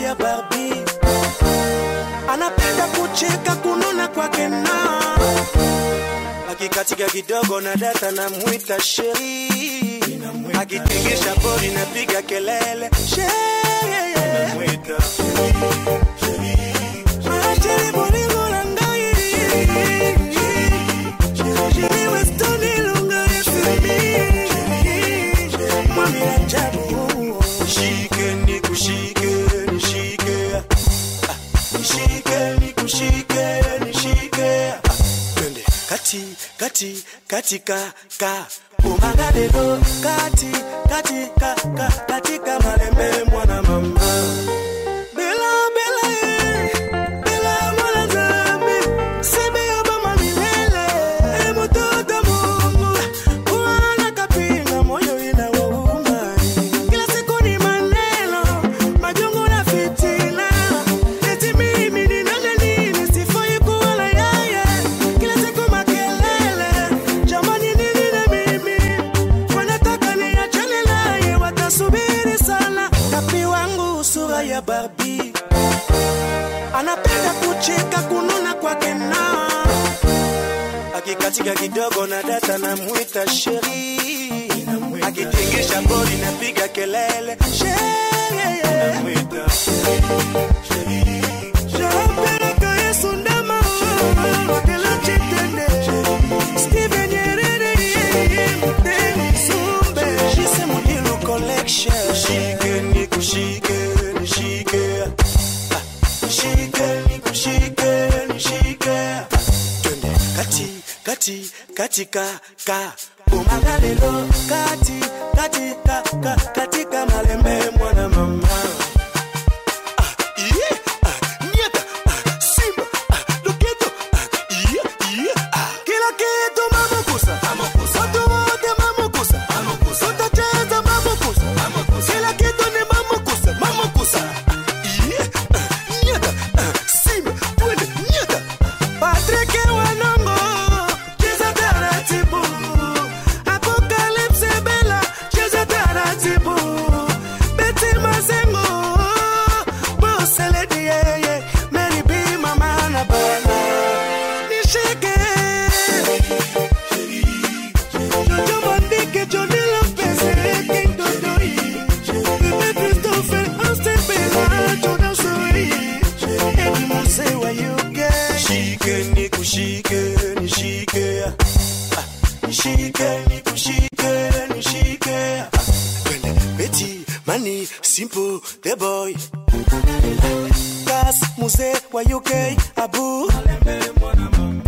ya Barbie, anapenda kucheka kununa kwake na akikatika kidogo na data na mwita sheri, akitingisha bodi napiga kelele sheri, Ah, sheri bolingo na ngai. Sheri Weston ilunga FMI. Mwami ajabu. Nishike nikushike, nishike. Ah, nishike nikushike, nishike. Ah, twende kati kati katika ka umagadego kati kati ka ka katika malembe mwana mama Bela bela eh, bela mwana zambi sebe ya mama milele e mtoto Mungu kuana kapinga moyo inawauma kila siku ni maneno majongo na fitina eti mimi ni nani nini sifai kuwa na yeye kila siku makelele jamani nini na mimi wanataka niachane naye watasubiri sana kapi wangu sura ya Barbie anapenda kucheka kununa kwake na akikatika kidogo na data na mwita sheri akitingisha bodi napiga kelele sheri Shapeleka Yesu ndama wakela chitende Steven Nyerere Mteni Sumbe Shise Mudilu Collection Shike nikushike nishike Ah, Nishike nikushike nishike Ah, Twende kati kati katika ka umagalelo kati katika ka katika malembe mwana mama Iye, ah, nieta, ah, simba, ah, loketo, ah, iye, iye, ah. Kila kitu mamukusa watu wote mamukusa tutacheza mamukusa kila kitu ni mamukusa mamukusa Iye, ah, nieta, ah, simba, twende, nieta. Patrick Wanongo, cheza taratibu. Apocalypse Bella, cheza taratibu. Betty Mazengo, Boss Lady, yeah, yeah. Mary B, Mama na Bala. Nishike. Jojo Mondike, Johnny Lopez, King Dodoi. Bebe Christopher, Austin Bella, Jordan Soi. Eddie Mose, where you get? Nishike, nikushike, nishike. Ah, Nishike, nikushike, nishike. Ah, Twende, Betty, Money, Simple, the boy. Gas, Muse, wa UK, Abu.